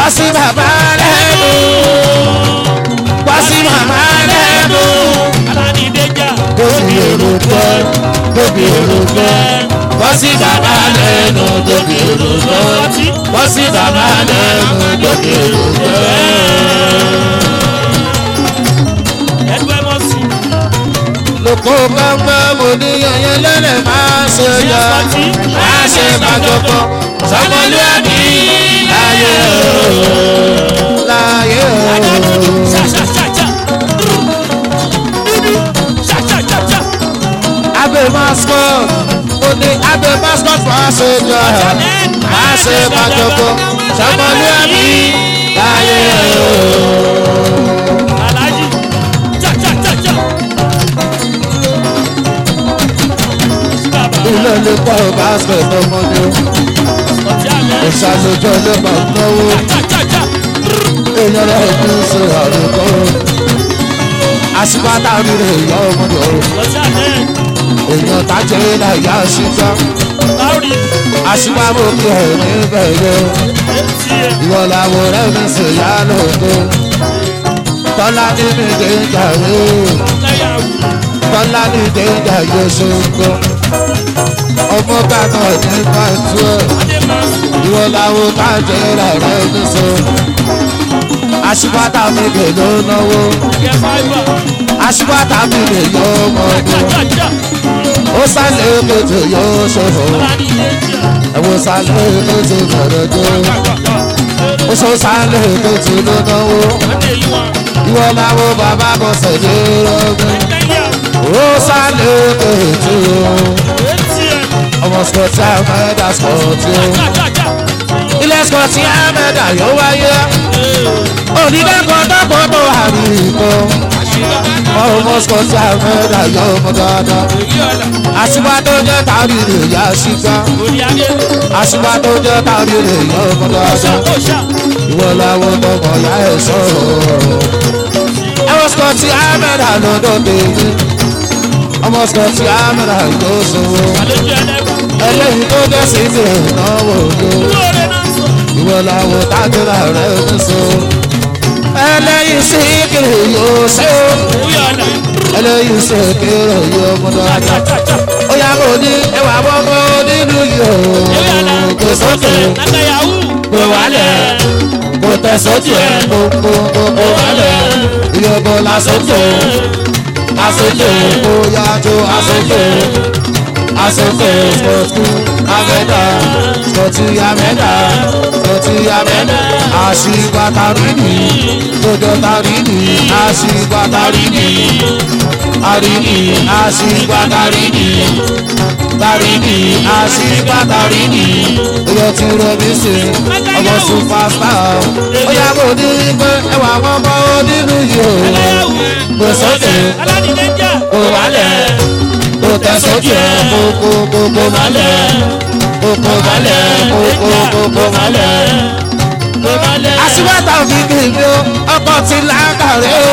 sí bàbá lẹ́nu wá sí màmá lẹ́nu aládìdéjà tóbi olùkọ́ tóbi olùkọ́ wá sí bàbá lẹ́nu tóbi olùkọ́ wá sí bàbá lẹ́nu tóbi olùkọ́. ẹgbẹ́ mọ́ sí lóko gbọ́ngbọ́n mo ní yẹyẹ lẹ́lẹ̀ máa ṣe yọ máa ṣe bàjọ́pọ̀ sọmọlúwàbí láyé o láyé o. ṣàṣàṣàṣà ṣàṣàṣàṣà abe mascot mo ní abe mascot máa ṣe yọ máa ṣe bàjọ́pọ̀ sọmọlúwàbí láyé o. alájí ṣàṣàṣàṣà. ilé lè pọ̀ basket ọmọdé ìṣàlójọ́ lè máa náwó èèyàn rẹ̀ kí n ṣe àrùkọ́ àṣìpátá rírẹ̀ ìyá ọmọdé èèyàn tájẹ́ náà ìyá ṣígbá àṣìpámọ́ kí ẹ̀ níbẹ̀ yẹ ìwọ làwọn ọ̀rẹ́ mi sì yá lóko tọ́lá ní mi dé jàre tọ́lá ní dé jàre ṣoṣo ọmọ bàbá ní pàtó ìwọ làwọn tájẹ́ náà rẹ̀ ní so àṣìpátá mi kè ló náwó àṣìpátá mi lè yọ ọmọdé ó sálẹ̀ èkejì yóò ṣòfò ẹ̀wọ̀n sálẹ̀ èkejì bẹ̀rẹ̀ dé ó sọ sálẹ̀ èkejì ló náwó ìwọ làwọn bàbá bọ̀ sẹ̀dẹ̀ rọ́gbẹ́ ó sálẹ̀ èkejì ọmọ skọtì àmẹ́dà skọtì ilé skọtì àmẹ́dà yóò wáyé onídàkọ̀ dọ́kọ̀ tó àrí ìkọ́ ọmọ skọtì àmẹ́dà yóò mọ dáadáa àṣìwá tó jẹ́ tàbí rè yá ṣígbá àṣìwá tó jẹ́ tàbí rè yá ọmọ dáadáa ìwọ làwọn ọmọ ya ẹ̀ sọ̀rọ̀ ẹwọ skọtì àmẹ́dà lọ́dọ̀ tèmi ọmọ skọtì àmẹ́dà yóò sọ̀rọ̀ ẹlẹ́yìn tó jẹ́ sí ti ìnáwó yóò ìwọ làwọn tájúra rẹ̀ ń sọ ẹlẹ́yìn sí kiri yóò ṣe ẹlẹ́yìn sí kiri yóò mú dáadáa ó yà kó ní ẹwà bọ́bọ́ nínú yóò kò sókè kò wálẹ̀ kò tẹ̀ sókè kò kò kò kò wálẹ̀ ìyọ̀bọ̀ lásòkè lásòkè kò yàtọ̀ àsòkè àsòkè skọtù amẹ́dà skọtù amẹ́dà skọtù amẹ́dà àṣìgbà tàrídì tòjọ́ tàrídì àṣìgbà tàrídì tàrídì àṣìgbà tàrídì tàrídì àṣìgbà tàrídì oyè tí rẹmi ṣe ọmọ superstar ó yà kó ní pé ẹwà ọmọ onínú yìí ó gbèsè kò wálẹ̀ kò tẹ̀sọ́jú ẹ̀ kókó kókó malẹ̀ kókó malẹ̀ kókó kókó malẹ̀. Aṣíwáta òfìfì mi ó ọkọ̀ ti lákàrẹ́ ó.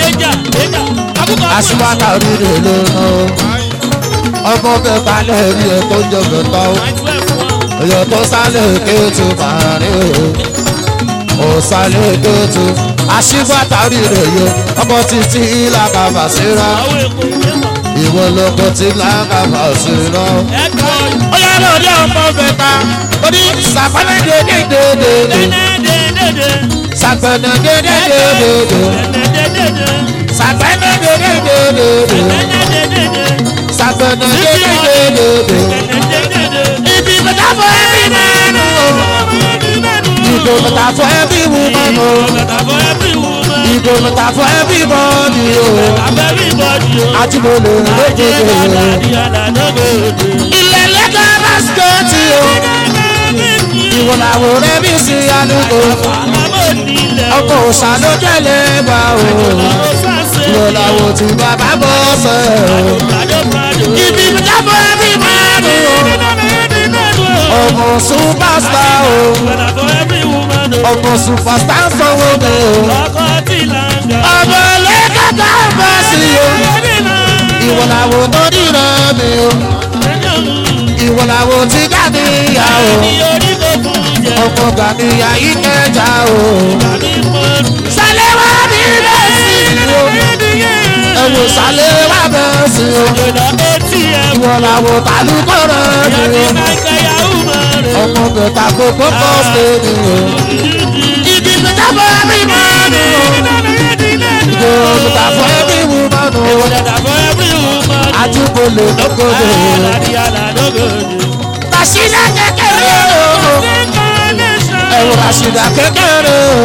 Aṣíwáta òrìrì ló ná ó. Ọmọ bẹ́ẹ̀ balẹ̀ rí ẹ tó jọ bẹ̀tọ̀ ó. Èyàn tó sálẹ̀ kéétu màrí ó. Ó sálẹ̀ kéétu. Aṣíwáta òrìrì yó ọkọ̀ títí làkàbà síra ìwọ lọkọ tí lákàbà sí lọ. ó yẹ lórí ọmọ bẹta ó ní sàpẹ́nẹ́ dédédédé sàpẹ́nẹ́ dédédédé sàpẹ́nẹ́ dédédédé sàpẹ́nẹ́ dédédédé. ibi bàtà fọ ẹbí mẹ́nu ìbò bàtà fọ ẹbí wù mẹ́nu ìbò bàtà fọ ẹbí mọ́ni o àtìmọ́lẹ̀ lójoojúmọ́. ilẹ̀ lẹ́kọ̀ọ́ básikẹ́ẹ̀tì o ìwọ làwọn ọ̀rẹ́ mi sí àdúgbò ọkọ̀ òòṣà ló jẹ́lẹ̀ bá o ìwọ làwọn tí bàbá bọ́ sẹ́ o ibi jábọ̀ ẹbí máa ń o ọmọ superstar o ọmọ superstar sanwó mi o ọmọ lẹ́kọ̀ọ́ bá sí o ìwọ làwọn tó dìrọ̀ mi o ìwọ làwọn tí jáde ìyá o ọmọ gàníyà yìí kẹjà o. sálẹ̀ wá bí bẹ́ẹ̀ sí o. ẹ wò sálẹ̀ wá bẹ́ẹ̀ sí o. ìwọ làwọn tàlùkọ́rọ̀ ni o. ọmọ bẹ̀ta gbogbo kọ́ ṣe ni o. ìdí mi dábọ̀ ẹbí mọ́ ni o. ìdí mi dábọ̀ ẹbí mú mọ́ ni o. àtúkọ̀lẹ̀ lọ́gọ́dọ̀. Rashida kékeré o. ẹ̀rù Rashida kékeré o.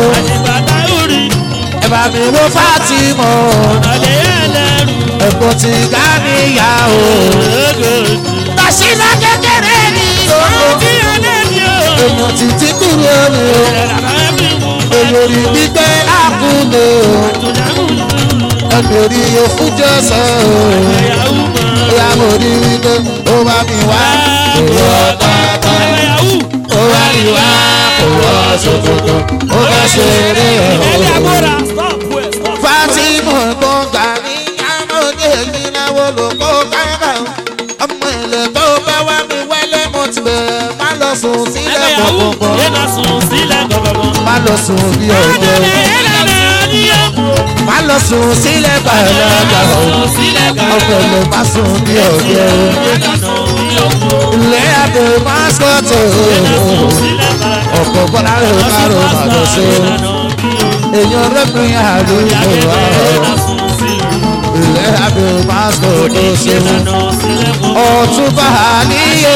ẹ bá mi wo Fatima ẹ̀kọ́ ti Ganiya o. Rashida kékeré ni o. èèyàn ti ti kúrò ni o. olórí gbígbé àkúndé o. ẹgbẹ̀rí òfújẹ́ sọ o. ìyá mo rí wípé ó bá mi wá. òwò ọ̀tọ̀ọ̀tọ̀ ó bá mi wá. òwò ṣòkòtò ó bá ṣeré o. Fatima tó gbà ní amóde ìgbìnàwó ló kó kára ọmọ ilẹ̀ tó bá wá mi wẹ́lẹ́ mo ti bẹ̀rẹ̀ má lọ sùn sílẹ̀ gbọ̀ngbọ̀n má lọ sùn bí ọjọ́ má lọ sùn sílẹ̀ gbàlagà ọ̀pẹ̀lẹ̀ má sùn bí ọjọ́ ilé àbẹ̀ mascot ọ̀pọ̀ bọ́lá rẹ̀ kárò má lọ sí èèyàn rẹ́pìn àdúgbò wa ilé àbẹ̀ mascot ṣe ọ̀túnba níyẹ̀rẹ̀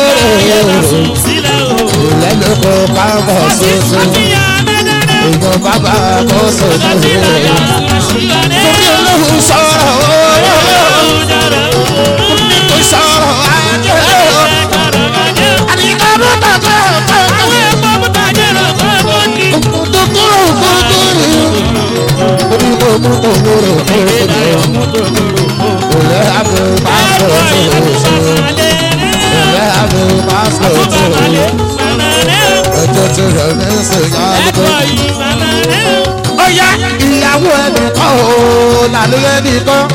ìlẹ́lẹ́kọ̀ọ́ kábọ̀ ṣoṣo èèyàn bàbá kò ṣoṣo torí olóhùn sọ̀rọ̀ kò sọ̀rọ̀ ajé àdìgbà bó tàkọ́ kúkúrú kúkúrú orí mo mú tòwúrò kúkúrú ilé àbẹ̀ mascot ṣoṣo ilé àbẹ̀ mascot ṣoṣo ẹjọ́ tí rẹ̀ ní sèyá lóko. ó yá ìyàwó ẹnìkan o làlóyè ẹnìkan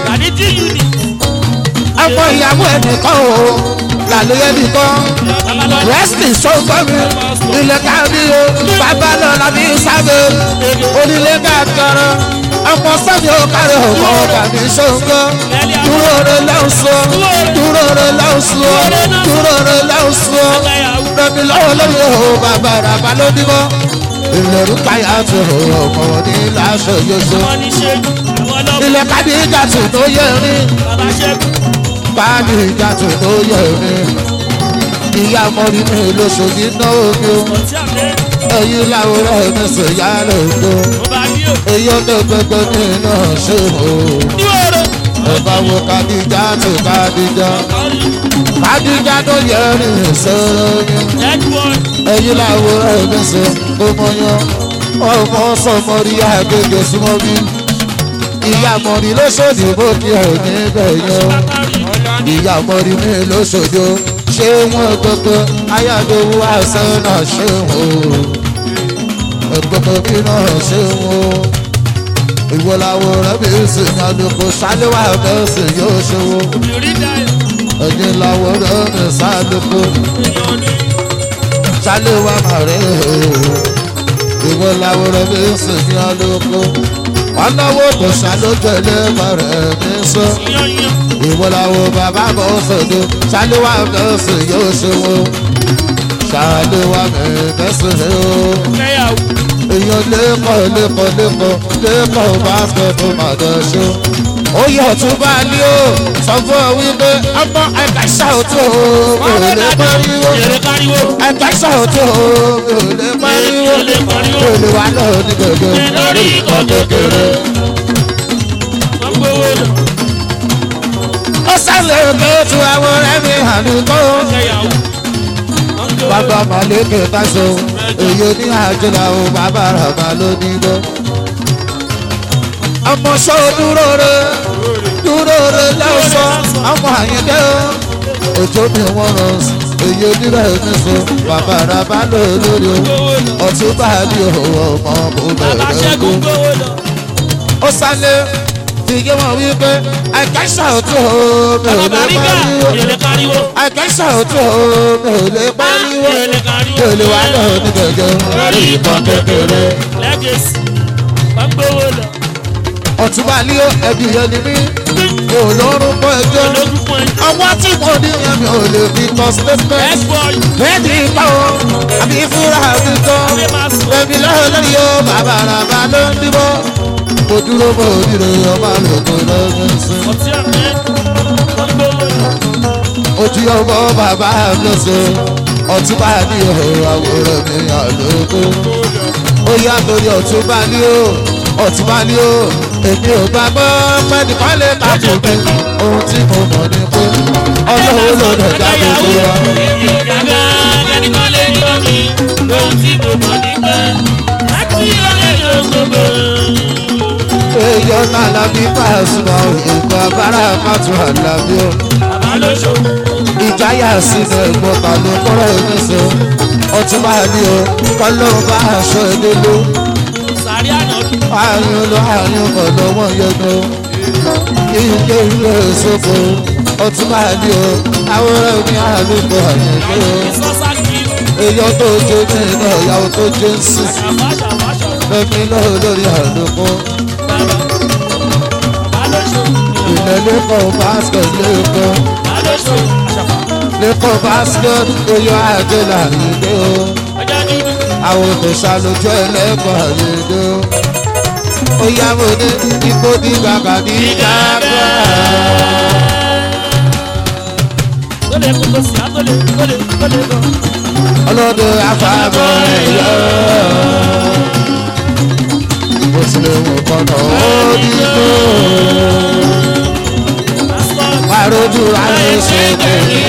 ọmọ ìyàwó ẹnìkan o làlóyè ẹnìkan wrestling sọ́gbọ́n mi ilẹ̀ káàdì o bàbá lọ́la mi sábẹ́ onílé káàkiri ọmọ sọ́ni ó kárí ọmọ ọ̀gá mi ṣọ́gbọ́ dúró rẹ̀ lọ́sọ̀ dúró rẹ̀ lọ́sọ̀ dúró rẹ̀ lọ́sọ̀ rẹmi lọ́wọ́ lórí o bàbá ràbá ló bímọ. ìlẹ̀rú káyà tó ọmọ ní láṣọ yóso. ilẹ̀ kábí ìjàtù tó yẹ rí. kábí ìjàtù tó yẹ rí. ìyá mọ́rí mi lóṣòdì náà mi o. ẹ̀yin láwùrọ̀ mi sì yá lóko. èyí ọ̀dọ́ gbẹgbẹ mi náà ṣe o. ọba wo kádìjà tó kádìjà kádìjà tó yẹ rí sọ̀rọ̀ yẹn ẹyin làwòrán ẹgbẹ́ sọ ọmọ yan ọmọ sọmọrí àgbègbè súnmọ́ bí ìyá mọ̀rí lóṣòdì bó kí ẹ̀ níbẹ̀ yan ìyá mọ̀rí mi lóṣòdì ṣé wọ́n gbogbo ayágbówó àṣán náà ṣé wọ́n ẹgbogbo bí náà ṣé wọ́n ìwọ làwòrán bí sì ní àlùkò ṣáléwá bẹ́ẹ̀ sì yóò ṣe wọ́n ẹ̀yin làwòrán mi sálùkò ṣáléwá màrẹ́ ìwọ làwòrán mi sì ní àlùkò ọlọ́wọ́ kò ṣàlójọ́lé màrẹ́ mi sọ ìwọ làwọ̀ bàbá bọ̀ sọ̀dọ̀ ṣáléwá bẹ́ẹ̀ sì yóò ṣe wọ́n ṣáléwá mi bẹ́ẹ̀ sì rẹ̀ o èèyàn lẹ́kọ̀ọ́ lẹ́kọ̀ọ́ lẹ́kọ̀ọ́ lẹ́kọ̀ọ́ báskẹ̀tì màdàṣó. ó yẹ ọ̀tún bá a ní o sọ fún ọ wípé ọmọ ẹ̀ka ṣàwùtò mi ò lè pariwo ẹ̀ka ṣàwùtò mi ò lè pariwo mi ò lè wà lọ́wọ́ ní gbogbo lórí ìkọ́ kékeré. ó sálẹ̀ òkè tu àwọn ọ̀rẹ́ mi hàn ní kó. bàbá màlẹ́kẹ̀ táṣọ èyí ní àjọlá o bàbá ràbà ló ní gbọ́. ọmọ sọ dúró re dúró re lọ́sọ̀ ọmọ àyẹ̀dẹ́ o òjò mi wọ́n rán èyí onírẹ̀ ní sọ bàbá ràbà ló lórí o ọtún bá a ní òwò ọmọ kò bẹ̀rẹ̀ kó. ó sálẹ̀ ìyé wọn wípé àìkẹ́sà òtún o mi ò lè Bàbáríkà pariwo yẹlẹ káríwó. àìkẹ́sà òtún o mi ò lè pariwo Yẹlẹ mi káríwó. ò lè wá lọ ní gẹ́gẹ́ lórí ìbọn kékeré. Lẹ́gẹ̀sì. Wọ́n gbówó lọ. ọ̀túnba ní ẹbí yẹn ni mí mi ò lọ́rùn pọ̀ ẹjọ́ Ológun fún ẹjọ́. ọwọ́ tí mo ní yẹn mi ò lè fi kọ́ statement. X-boy. Bẹ́ẹ̀ni ipa o, àbí fúra mi tán. Ṣé máa sùn? Bẹ́ẹ̀ni lọ́wọ́ lórí o, bàbá àràbà ló ń dìbò. Mo dúró mo dìrò ọba lòkò lọ́gbọ̀n sí. Ọtí àmẹ́. Wọ́n gbówó lọ. Ojú ọmọ bàbá mi ṣe. Ọ̀túnba ní o, àwòrán mi àlòkò. Ó yá torí ọ̀túnba ní o, ọ̀túnba ní o. Èmi ò gbàgbọ́ pẹ́ẹ́nì kan lè ká tó pé. Ohun tí mo mọ̀ ni pé ọlọ́run ló lè dá gbogbo wa. Èmi ò dàgbà kẹ́nìkan lè yọ mí. Ohun tí mo mọ̀ ní pé láti ọ̀rẹ́ yóò gbogbo. èèyàn náà lábí pàṣípà ìgbà bára pàtó àlàbí o Bàbá ló ṣó. ìjáyà sínú ẹ̀gbọ́n ta ló kọ́rọ̀ oníṣẹ́ ọtún máa ní o kọ́lọ́run bá aṣọ ilé ló Sàrí àná. àárín ló àárín ọ̀lọ́mọ yẹnu ilé ilé ìṣòfò ọtún máa ní o àwòrán ní àlùkò àyẹ̀dẹ́ o Ìsọ́sá kìí. èèyàn tó jó ní iná ìyàwó tó jó ń sìn Ṣàfà ṣàfà ṣàfà. lẹ́mí lọ́wọ́ lórí àlùkò Bàbá. Bàbá ló ṣó. ilẹ̀ lẹ́kọ̀ọ́ basket lẹ́kọ̀ọ́. Bàbá ló ṣó. Àṣàfà. lẹ́kọ̀ọ́ basket oyè àjẹlà yìí o Ọjà dúdú. àwọn tó ṣàlùjọ ẹlẹ́kọ̀ọ́ yìí o ó yá mo ní ipò dìgbà kàdí dàgbà. Tólè kókó sí àtólè tólè tólè gan. ọlọ́dún afábọ̀ ẹ̀yọ́ bó tilẹ̀ wù kọ́nà ó dìbò Pásítọ̀. àròjù ayé ṣe tẹ̀lé.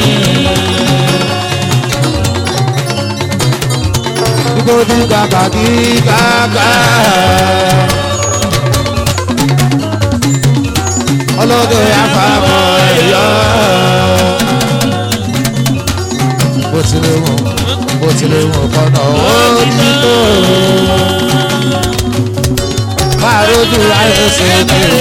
ipò dìgbà kàdí dàgbà. ọlọ́dún afábọ̀ ẹ̀yọ́ bó tilẹ̀ wù bó tilẹ̀ wù kọ́nà ó dìbò àròjù ayé ṣe tẹ̀lé.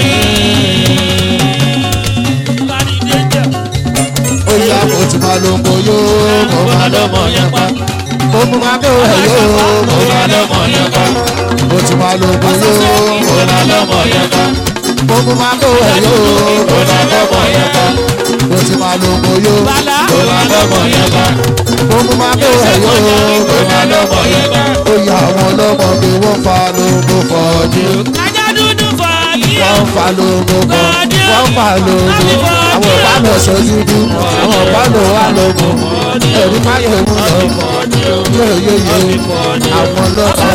Láti dé jẹ́. ó yá mo ti máa lo mo yó mo máa lọ́mọ yẹn pa mo mú máa bẹ̀ wẹ̀ yó mo máa lọ́mọ yẹn pa mo ti máa lo mo yó mo máa lọ́mọ yẹn pa mo mú máa bẹ̀ wẹ̀ yó mo máa lọ́mọ yẹn pa mo ti máa lo mo yó Bàlá. mo máa lọ́mọ yẹn pa mo mú máa bẹ̀ wẹ̀ yó mo máa lọ́mọ yẹn pa ó yá àwọn ọlọ́mọ mi wọ́n fa lóko fọ́ọ́dún Ajá dúdú fàáyé. wọ́n fa lóko fọ́ wọ́n fa lóko àwọn ìbámu ọ̀ṣọ́ dúdú àwọn ìbámu wà lóko ẹ̀rí máyọ̀ mú lọ yóò yóò yóò àwọn ọlọ́pàá